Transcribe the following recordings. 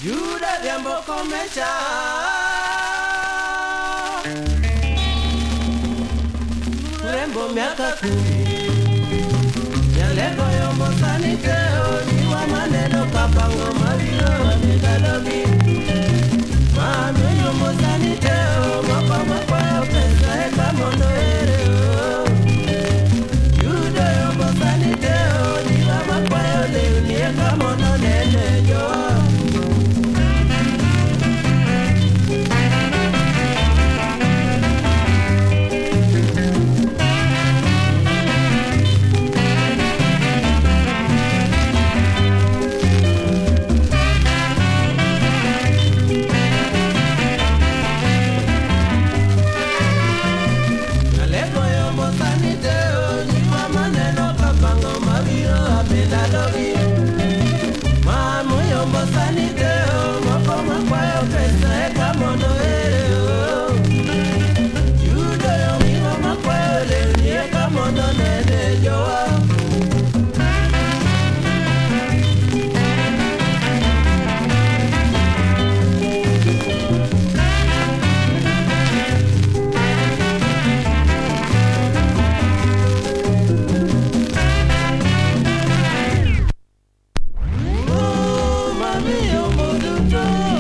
Yuda Vyambo komesha urembo miaka kumi yaleko yombo saniteo niwa maneno kapango maviro amegalogi mano yombo saniteo moko makwayo pesa eka mondo ereo yudo yombo saniteo niwa makwayo lewni eka mondo nene joa Aleko yombo saniteo niwa maneno kapango maviro abendalogi Mamu yombo saniteo moko makwayo pesa eka mondo ereo Yudo yomiwa makwayo lewni eka mondo nene jowa Oh, mami yombo duto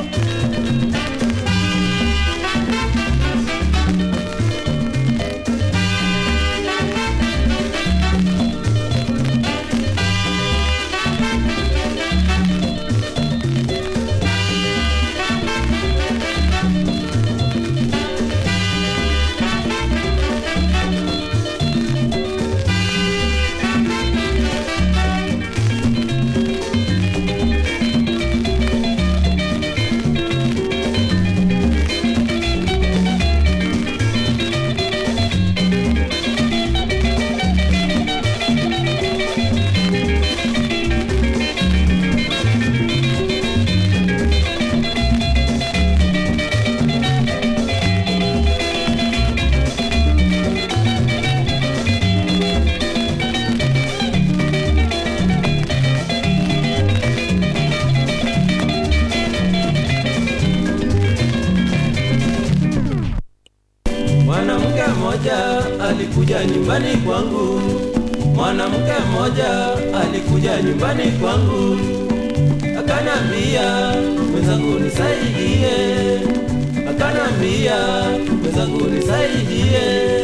Mwanamke mmoja alikuja nyumbani kwangu, mwanamke mmoja alikuja nyumbani kwangu, akanambia mwenzangu nisaidie, akanambia mwenzangu nisaidie.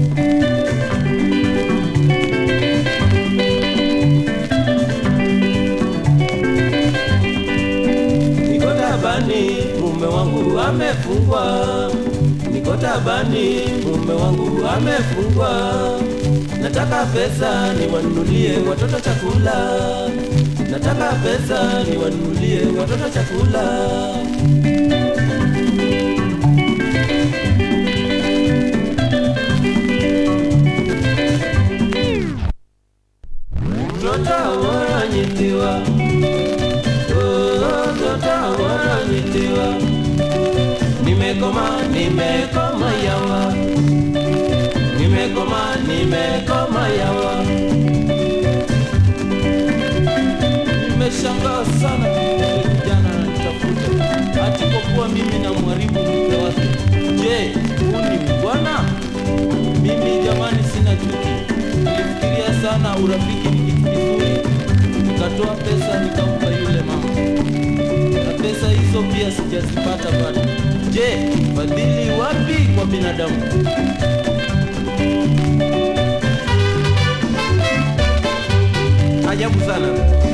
Niko tabani, mume wangu amefungwa. Niko tabani, mume wangu amefungwa. Nataka pesa niwanunulie watoto chakula. Nataka pesa niwanunulie watoto chakula. Mtoto wananyitiwa, oh, mtoto wananyitiwa nimekoma nimekoma yawa nimekoma nimekoma yawa nimeshangaa sana yule kijana ananitafuta ati kwa kuwa mimi na mharibu mke wake je huu ni bwana mimi jamani sina chuki nilifikiria sana urafiki ni kitu kizuri nikatoa pesa nikampa yule mama na pesa hizo pia sijazipata bado. Je, fadhili wapi kwa binadamu? Ajabu sana.